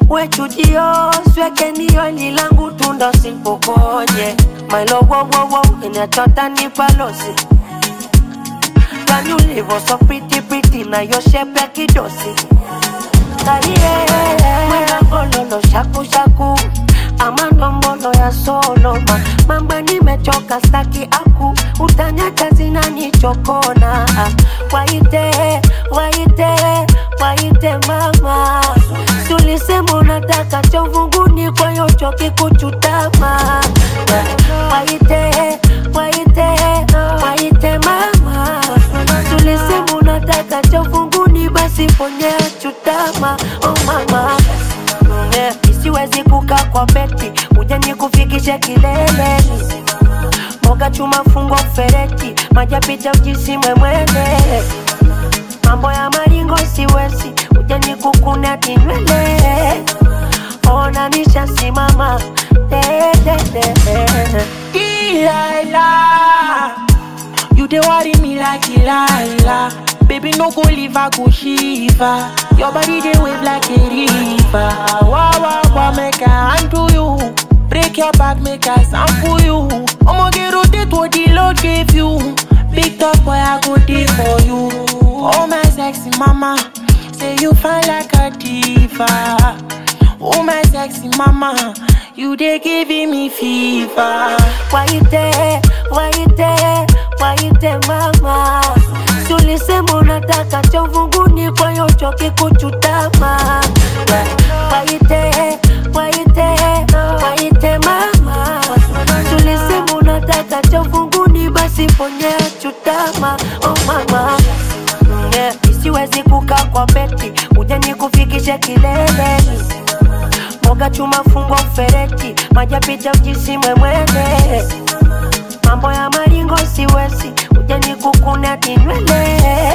we chujio sweke nio lilangu tundo simpokonye mailo wowowo inachota ni palosi Gani ulivo so pretty pretty na yo shape ya kidosi Kaye Mwena gololo shaku shaku ama ndombolo ya soloma mamba nimechoka staki aku utanyata zinanichokona waite waite waite mama tulisema unataka cha uvunguni kwa hiyo choki kuchutama waite waite waite mama tulisema unataka cha uvunguni basi ponye chutama oh mama Yeah, siwezi kukaa kwa beti uje nikufikishe kileleni moga chuma fungwa fereti maja picha ujisimwe mwene mambo ya maringo siwezi uje nikukune tinywele ona nishasimama dedede Delilah, you dey worry me like Delilah. Baby, no go leave, I go shiva. Your body dey wave like a river. Wow, wow, wow, make I handle you. Break your back, make I sample you. I'ma get rotate what the Lord gave you. Big top boy, I go dey for you. Oh my sexy mama, say you fine like a diva. Oh my sexy mama, you dey giving me fever. waite waite waite mama tulisema unataka cha uvunguni kwa hiyo choki kuchutama waite waite waite mama tulisema unataka cha uvunguni basi ponye chutama oh mama yeah. siwezi kukaa kwa beti uje nikufikishe kileleni moga chuma fungwa fereti maja picha ujisimwe mwene mambo ya maringo siwezi uje nikukune tinywele